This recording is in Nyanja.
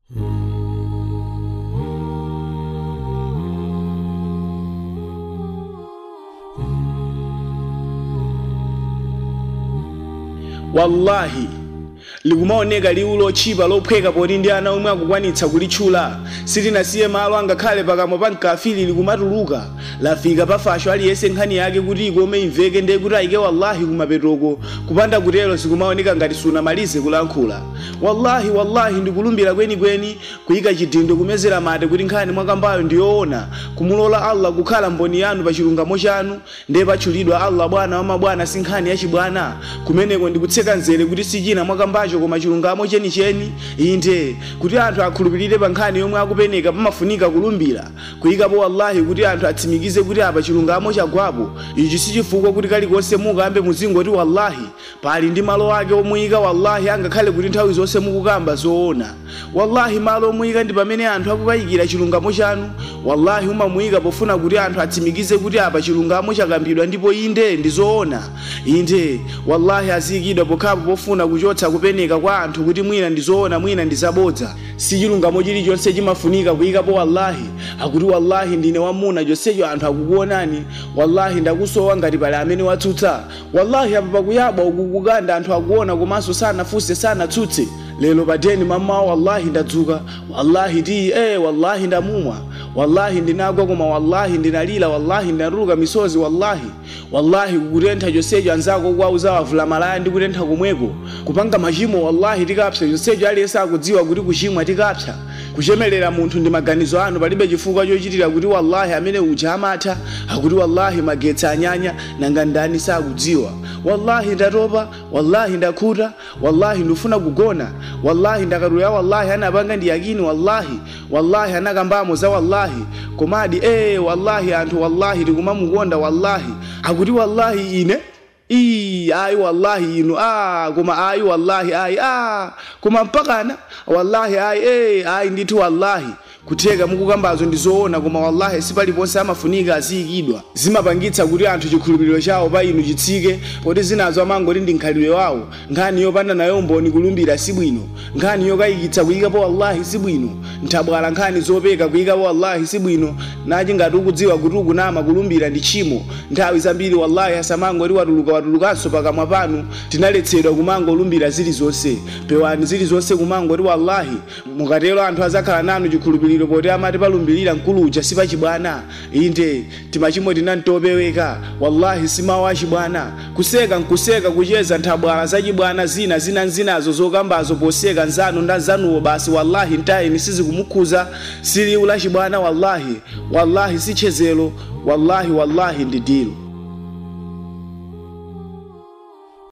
wallahi likumaoneka liwu lotchipa lophweka poti ndi ana omwe akukwanitsa kulitchula sitinasiye malo angakhale pakamwa pa mkafiri likumatuluka lafika pafasho aliyense nkhani yake kuti ikome imveke ndiye kuti ayike wallahi kumapetoko kupanda kutero zikumaoneka ngati sunamalize kulankhula wallahi wallahi ndikulumbira kwenikweni kuyika chidindo kumezera mate kuti nkhani mwakambayo ndiyoona kumulola allah kukhala mboni yanu pa chilungamo chanu ndiye patchulidwa allah bwana wa mabwana si nkhani yachibwana kumeneko ndikutseka nzere kuti sichina mwakambacho koma chilungamo chenicheni inde kuti anthu akhulupirire pa nkhani yomwe akupeneka pamafunika kulumbira kuyikapo wallahi kuti anthu atsimikize kuti apa chilungamo chagwapo ichi sichifukwa kuti kalikonse mukambe muzingoti wallahi pali ndi malo ake omuyika wallahi angakhale kuti nthawi zonse mukukamba zoona wallahi malo omuyika ndi pamene anthu akukayikira chilungamo chanu wallahi umamuyika pofuna kuti anthu atsimikize kuti apa chilungamo chakambidwa ndipo inde ndi zoona inde wallahi aziyikidwa pokhapo pofuna kuchotsa kupeneka kwa anthu kuti mwina ndi zoona mwina ndi zabodza si chilungamo chilichonse chimafunika kuyikapo wallahi akuti wallahi ndine wamuna chonsecho anthu akukuonani wallahi ndakusowa ngati pali amene watsutsa wallahi apa pakuyaba ukukukanda anthu akuona komanso sanafunse sanatsutse lero padeni mamawa wallahi ndadzuka wallahi ti eh wallahi ndamumwa wallahi ndinagwa koma wallahi ndinalira wallahi ndinatuluka misozi wallahi wallahi kukutentha chonsecho anzako kuwauza wavula malaya ndi kutentha komweko kupanga machimo wallahi tikapsa chonsecho aliyense akudziwa kuti kuchimwa tikapsa kuchemelera munthu ndi maganizo anu palibe chifukwa chochitira kuti wallahi amene uja amatha akuti wallahi magetsi anyanya nanga ndani sakudziwa wallahi ndatopa wallahi ndakhuta wallahi ndifuna kugona wallahi ndakatuya wallahi anapanga ndi yakini wallahi wallahi anakambamo za wallahi komadi eh wallahi anthu wallahi tikumamukonda wallahi akuti wallahi ine ii ayi wallahi inu ah koma ayi wallahi ayi ah koma mpakana wallahi ayi eh ayi ndithu wallahi kutheka mukukambazo ndi zoona koma wallahi sipaliponse amafunika aziyikidwa zimapangitsa kuti anthu chikhulupiriro chawo pa inu chitsike poti zinazo amangoti ndi nkhalidwe wawo nkhani yopanda nayo mboni kulumbira sibwino nkhani yokayikitsa kuyikapo wallahi sibwino nthabwala nkhani zopeka kuyikapo wallahi sibwino nachi ngati ukudziwa kuti ukunama kulumbira ndi tchimo nthawi zambiri wallahi asamangoti watuluka watulukanso pakamwa panu tinaletsedwa kumangolumbira zilizonse pewani zilizonse kumangoti wallahi mukatero anthu azakhala nanu chikhulupiriro poti amati palumbirira mkuluja sipachibwana inde timachimo tinantopeweka wallahi simawu achibwana kuseka nkuseka kucheza nthabwala zachibwana zina zina nzinazo zokambazo poseka nzanu nda zanuwo basi wallahi ntayini sizikumukhuza siliwu lachibwana wallahi wallahi sichezelo wallahi wallahi ndi dilo